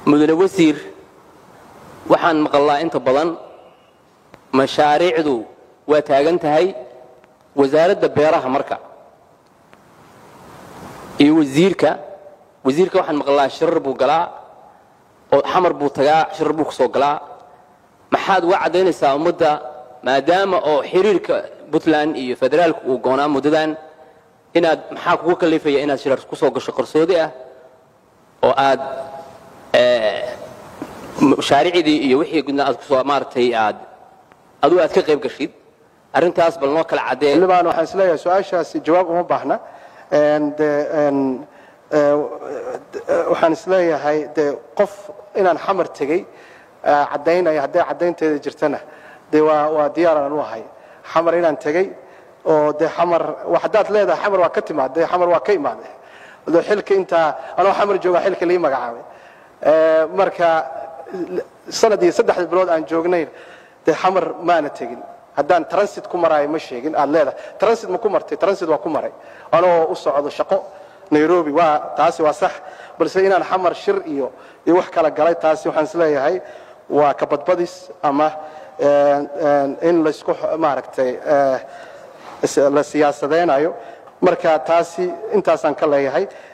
mudane wasiir waxaan maqalnaa inta badan mashaariicdu waa taagan tahay wasaaradda beeraha marka iyo wasiirka wasiirka waxaan maqalnaa shirar buu galaa oo xamar buu tagaa shirar buu kusoo galaa maxaad uga caddaynaysaa ummadda maadaama oo xiriirka puntland iyo federaalku uu goonaa muddadan inaad maxaa kugu kalifaya inaad shirar kusoo gasho qarsoodi ah oo aad mashaariicdii iyo wixii gudna aad kusoo maaragtay aad adigu aad ka qayb gashid arrintaas bal noo kala caddee xildhibaan waxaan isleeyahay su-aashaasi jawaab uma baahna de waxaan isleeyahay de qof inaan xamar tegey caddaynaya hadday caddaynteeda jirtana de waa waa diyaaraan u ahay xamar inaan tegey oo de xamar haddaad leedahay xamar waa ka timaad de xamar waa ka imaade de xilka intaa anoo xamar jooga xilka lii magacaabay marka sanad iyo saddexda bilood aan joognayn de xamar maana tegin haddaan transit ku maraayo ma sheegin aad leedahay transit ma ku martay transit waa ku maray anoo u socdo shaqo nairobi waa taasi waa sax balse inaan xamar shir iyo iyo wax kala galay taasi waxaan isleeyahay waa ka badbadis ama in laysku maaragtay la siyaasadeynayo marka taasi intaasaan ka leeyahay